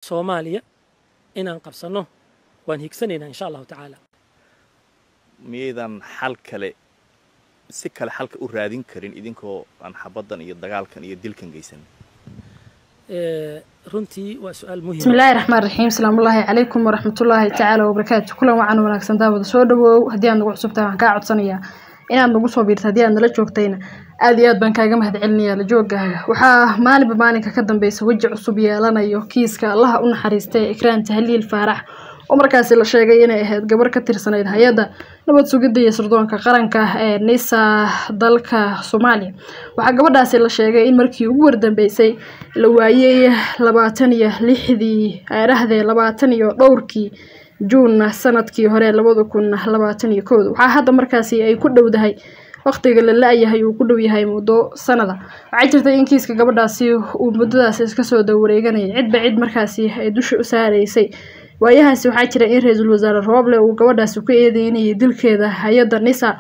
soomaaliya inaan qabsanno waan higsanaynaa insha allahu tacaala miyaydan xal kale si kale xalka u raadin karin idinkoo aan xabaddan iyo dagaalkan iyo dilkan geysan runtii waa su-aal muhim بسم الله الرحمن الرحيم السلام الله عليكم ورحمة الله تعالى وبركاته كلا وعن وناكسن داود soo dhawow haddii aad nagu cusubtahay waxaan kaa codsanayaa inaad nagu soo biirto haddii aad nala joogtayna aad iyo aad baan kaaga mahadcelinayaa la joogaaga waxaa maalinba maalinka ka dambeysa weji cusub yeelanayo kiiska allaha u naxariistay ikraan tahliil faarax oo markaasi la sheegay inay ahayd gabar ka tirsanayd hay-adda nabad sugidda iyo sirdoonka qaranka ee nisa dalka soomaaliya waxaa gabadhaasi la sheegay in markii ugu wardambeysay la waayey labaatan iyo lixdii aarahdee labaatan iyo dhowrkii juun sanadkii hore labada kun labaatan iyo kooda waxaa hadda markaasi ay ku dhowdahay waqtiga la la-yahay uu ku dhow yahay muddo sanada waxaa jirtay in kiiska gabadhaasi uu muddadaasi iska soo dawareeganayay cidba cid markaasi ay dusha u saaraysay waayahaasi waxaa jira in ra-iisul wasaare rooble uu gabadhaasi ku eedeynayay dilkeeda hay-adda nisa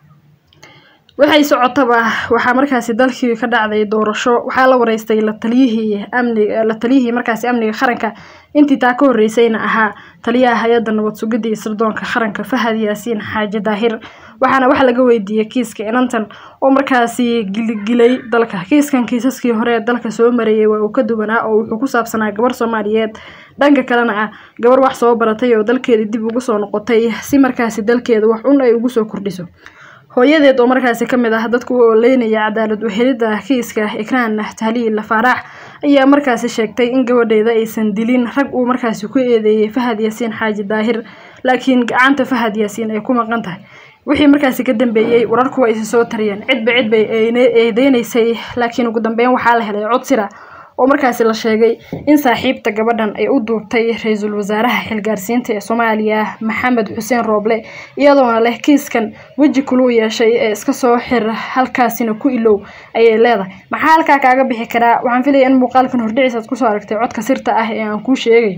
waxay socotaba waxaa markaasi dalkii ka dhacday doorasho waxaa la wareystay la taliyihii amniga la taliyihii markaasi amniga qaranka intii taa ka horreysayna ahaa taliyaha hay-adda nabad sugidda iyo sirdoonka qaranka fahad yaasiin xaaji daahir waxaana wax laga weydiiyey kiiska inantan oo markaasi giligilay dalka kiiskan kiisaskii hore ee dalka soo mareeyay waa uu ka duwanaa oo wuxuu ku saabsanaa gabar soomaaliyeed dhanka kalena ah gabar wax soo baratay oo dalkeeda dib ugu soo noqotay si markaasi dalkeeda wax un ay ugu soo kordhiso hooyadeed oo markaasi ka mid ah dadku u oleynaya cadaalad uhelidda kiiska ikraan tahliil faaraax ayaa markaasi sheegtay in gabadheeda aysan dilin rag uu markaasi ku eedeeyey fahad yaasiin xaaji daahir laakiin gacanta fahad yaasiin ay ku maqan tahay wixii markaasi ka dambeeyey wararku waa isi soo tariyeen cidba cid bay eedeynaysay laakiin ugu dambeyn waxaa la helay cod sira oo markaasi la sheegay in saaxiibta gabadhan ay u duubtay ra-iisul wasaaraha xilgaarsiinta ee soomaaliya maxamed xuseen rooble iyadoona leh kiiskan weji kuluu yeeshay ee iska soo xir halkaasina ku ilow ayay leedahay maxaa halkaa kaaga bixi karaa waxaan filaya in muuqaalkan hordhiciis aad kusoo aragtay codka sirta ah ee aan kuu sheegayo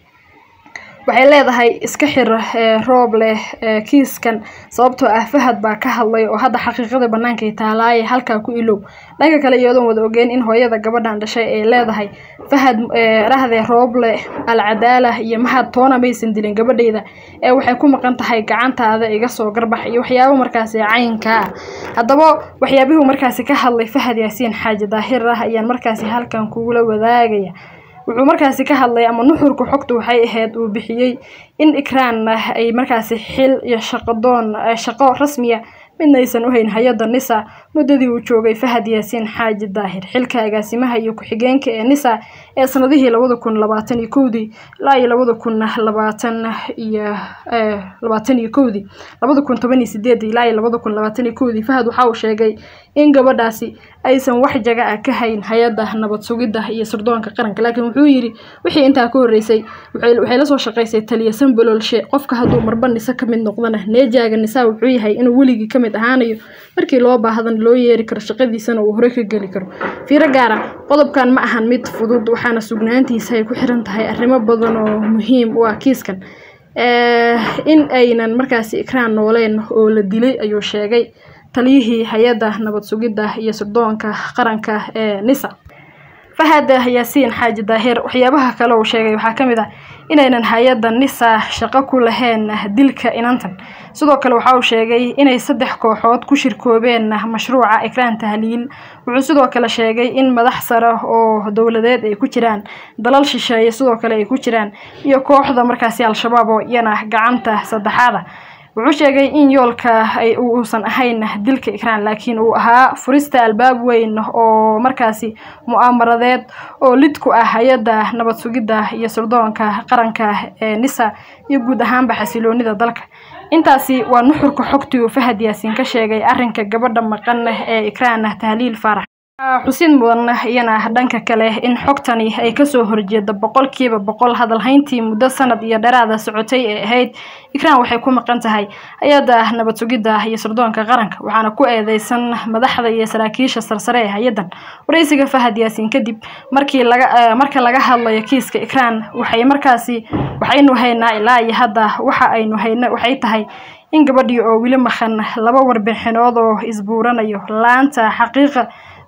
waxay leedahay iska xir roob leh kiiskan sababtoo ah fahad baa ka hadlay oo hadda xaqiiqada bannaankay taalaaye halkaa ku ilow dhanka kale iyadoon wada ogeyn in hooyada gabadhan dhashay ay leedahay fahad rahdee rooble alcadaala iyo mahad toona maysan dilin gabadhayda ee waxay ku maqan tahay gacantaada iga soo garbax iyo waxyaabo markaasi caynkaa ah haddaba waxyaabihuu markaasi ka hadlay fahad yaasiin xaaji daahir ah ayaan markaasi halkan kugula wadaagaya wuxuu markaasi ka hadlay ama nuxurka xogta waxay ahayd uu bixiyey in ikraan ay markaasi xil iyo shaqadoon shaqo rasmiya midna aysan u hayn hay-adda nisa muddadii uu joogay fahad yaasiin xaaji daahir xilka agaasimaha iyo ku-xigeenka ee nisa ee sanadihii labada kun labaatan iyo kowdii ilaa iyo labada kun labaatan iyo labaatan iyo kowdii labada kun toban iyo sideedii ilaa iyo labada kun labaatan iyo kowdii fahad waxa uu sheegay in gabadhaasi aysan wax jaga ah ka hayn hay-adda nabad sugidda iyo sirdoonka qaranka laakiin wuxuu yidhi wixii intaa ka horreysay waxay la soo shaqaysay taliya sambololshe qofka hadduu marba nise ka mid noqdana neejaaga nisaa wuxuu yahay inuu weligii ka mid ahaanayo markii loo baahdan loo yeeri karo shaqadiisana uu hore ka geli karo fiiro gaara qodobkan ma ahan mid fudud waxaana sugnaantiisa ay ku xiran tahay arrimo badan oo muhiim u ah kiiskan in aynan markaasi ikraan nooleen oo la dilay ayuu sheegay taliyihii hay-adda nabad sugidda iyo sirdoonka qaranka ee nisa fahad yaasiin xaaji daahir waxyaabaha kale uu sheegay waxaa ka mid ah inaynan hay-adda nisa shaqo ku lahayn dilka inantan sidoo kale waxa uu sheegay inay saddex kooxood ku shirkoobeen mashruuca ikraan tahliil wuxuu sidoo kale sheegay in madax sare oo dowladeed ay ku jiraan dalal shisheeye sidoo kale ay ku jiraan iyo kooxda markaasi al-shabaab oo iyana gacanta saddexaada wuxuu sheegay in yoolka ay uusan ahayn dilka ikraan laakiin uu ahaa furista albaab weyn oo markaasi mu'aamaradeed oo lid ku ah hay-adda nabad sugidda iyo sirdoonka qaranka ee nisa iyo guud ahaanba xasiloonida dalka intaasi waa nuxurka xogtii uu fahad yaasiin ka sheegay arrinka gabadha maqan ee ikraan tahliil faarax xusid mudan iyana dhanka kale in xogtani ay kasoo horjeeda boqolkiiba boqol hadalhayntii muddo sanad iyo dheeraada socotay ee ahayd ikraan waxay ku maqan tahay hay-adda nabad sugidda iyo sirdoonka qaranka waxaana ku eedeysan madaxda iyo saraakiisha sarsare ee hay-addan waraysiga fahad yaasiin kadib markii laga marka laga hadlayo kiiska ikraan waxay markaasi waxaynu haynaa ilaa iyo hadda waxa aynu hayna waxay tahay in gabadhii oo weli maqan laba warbixinood oo isbuuranayo laanta xaqiiqa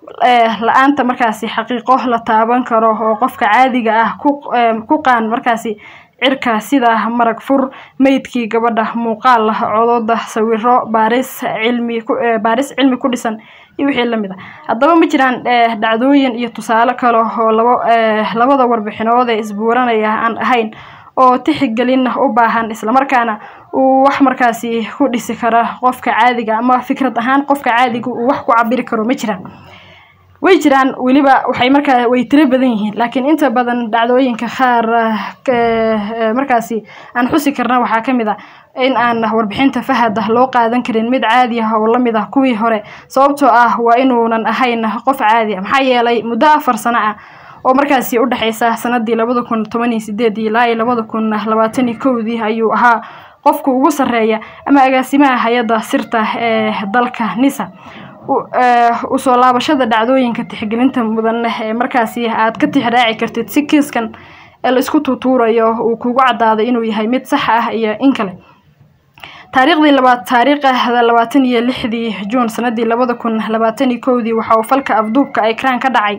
la-aanta markaasi xaqiiqo la taaban karo oo qofka caadiga ah ku qaan markaasi cirka sida marag fur meydkii gabadha muuqaal codooda sawiro baaris cilmi baaris cilmi ku dhisan iyo wixii lamid a haddaba ma jiraan dhacdooyin iyo tusaale kale oo labo labada warbixinood ee isbuuranaya aan ahayn oo tixigelin u baahan islamarkaana uu wax markaasi ku dhisi kara qofka caadiga ama fikrad ahaan qofka caadiga uu wax ku cabiri karo ma jiraan way jiraan weliba waxay markaa way tiro badan yihiin laakiin inta badan dhacdooyinka qaar markaasi aan xusi karna waxaa ka mid a in aan warbixinta fahad loo qaadan karin mid caadi ah oo lamid ah kuwii hore sababtoo ah waa inuunan ahayn qof caadi ah maxaa yeelay muddo afar sano ah oo markaasi u dhexeysa sanadii labada kun toban iyo sideedii ilaa iyo labada kun labaatan iyo kowdii ayuu ahaa qofka ugu sarreeya ama agaasimaha hay-adda sirta ee dalka nisa usoo laabashada dhacdooyinka tixgelinta mudan ee markaasi aad ka tixraaci kartid si kiiskan ee la isku tuutuurayo uu kugu cadaaday inuu yahay mid sax ah iyo in kale taariikhdii labaad taariikhda labaatan iyo lixdii juun sanadii labada kun labaatan iyo kowdii waxa uu falka afduubka ekraan ka dhacay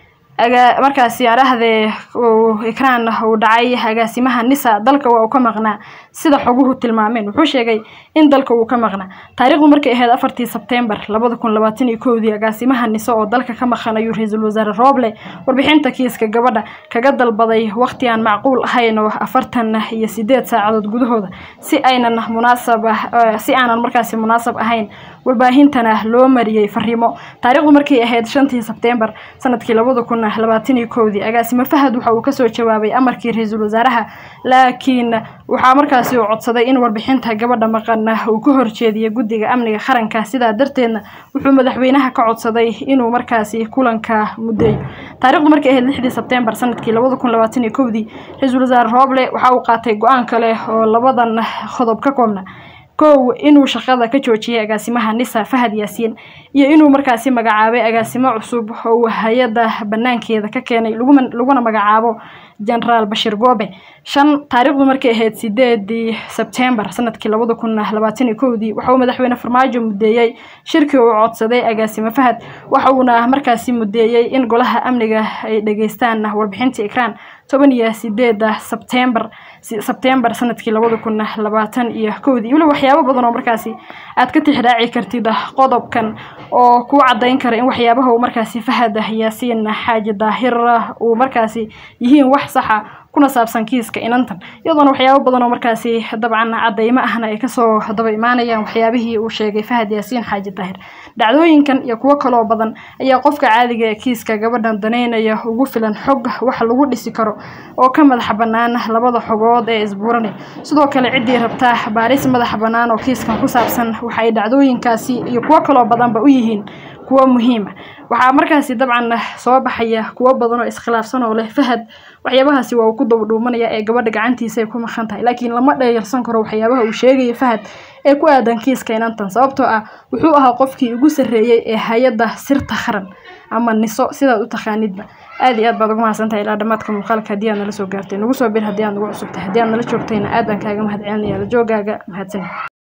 markaasi arahdee ekraan uu dhacay agaasimaha nisa dalka waa uu ka maqnaa sida xoguhu tilmaameen wuxuu sheegay in dalka uu ka maqnaa taariikhdu markay ahayd afartii sebtembar labada kun labaatan iyo kowdii agaasimaha nise oo dalka ka maqan ayuu ra-iisul wasaare rooble warbixinta kiiska gabadha kaga dalbaday waqti aan macquul ahayn oo afartan iyo sideed saacadood gudahooda si aynan munaasab si aanan markaasi munaasab ahayn warbaahintana loo mariyey fariimo taariikhdu markay ahayd shantii sebtembar sanadkii labada kun labaatan iyo kowdii agaasimo fahad waxa uu kasoo jawaabay amarkii ra-iisul wasaaraha laakiin waxaa markaasi uu codsaday in warbixinta gabadha maqan uu ka horjeediyay guddiga amniga qaranka sidaa darteedna wuxuu madaxweynaha ka codsaday inuu markaasi kulanka muddeeyo taarikhdu markay ahayd lixdii sebtembar sanadkii labada kun labaatan iyo kowdii ra-iisul wasaare rooble waxa uu qaatay go-aan kale oo labadan qodob ka koobna kow inuu shaqada ka joojiyay agaasimaha nisa fahad yaasiin iyo inuu markaasi magacaabay agaasimo cusub oo uu hay-adda banaankeeda ka keenay laguna magacaabo genaraal bashir goobe shan taariikhdu markay ahayd sideedii sebtembar sanadkii labada kun labaatan iyo kowdii waxa uu madaxweyne farmaajo mudeeyey shirkii uu codsaday agaasimo fahad waxa uuna markaasi mudeeyey in golaha amniga ay dhageystaan warbixinta ekraan toban iyo sideeda sebtembar sebtembar sanadkii labada kun labaatan iyo kowdii weliba waxyaabo badan oo markaasi aad ka tixraaci kartid qodobkan oo kuu cadayn kara in waxyaabaha uu markaasi fahad yaasiin xaaji daahir uu markaasi yihiin wax saxa kuna saabsan kiiska inantan iyadoona waxyaabo badan oo markaasi dabcan cadaymo ahna ay kasoo daba imaanayaan waxyaabihii uu sheegay fahad yaasiin xaaji daahir dhacdooyinkan iyo kuwo kaloo badan ayaa qofka caadiga ee kiiska gabadhan daneynaya ugu filan xog wax lagu dhisi karo oo ka madaxa bannaan labada xogood ee isbuuranay sidoo kale ciddii rabtaa baaris madaxa bannaan oo kiiskan ku saabsan waxay dhacdooyinkaasi iyo kuwo kaloo badanba u yihiin kuwo muhiima waxaa markaasi dabcan soo baxaya kuwo badan oo iskhilaafsan oo leh fahad waxyaabahaasi waa uu ku dabadhuumanaya ee gabadha gacantiisa ay ku maqan tahay laakiin lama dheeyarsan karo waxyaabaha uu sheegaya fahad ee ku aadan kiiska inantan sababtoo ah wuxuu ahaa qofkii ugu sarreeyey ee hay-adda sirta qaran ama niso sidaad u taqaanidba aad iyo aad baad ugu mahadsantahay ilaa dhamaadka muuqaalka haddii aad nala soo gaartay nagu soo bir haddii aad nagu cusubtahay haddii aad nala joogtayna aad baan kaaga mahad celinaya la joogaaga mahadsan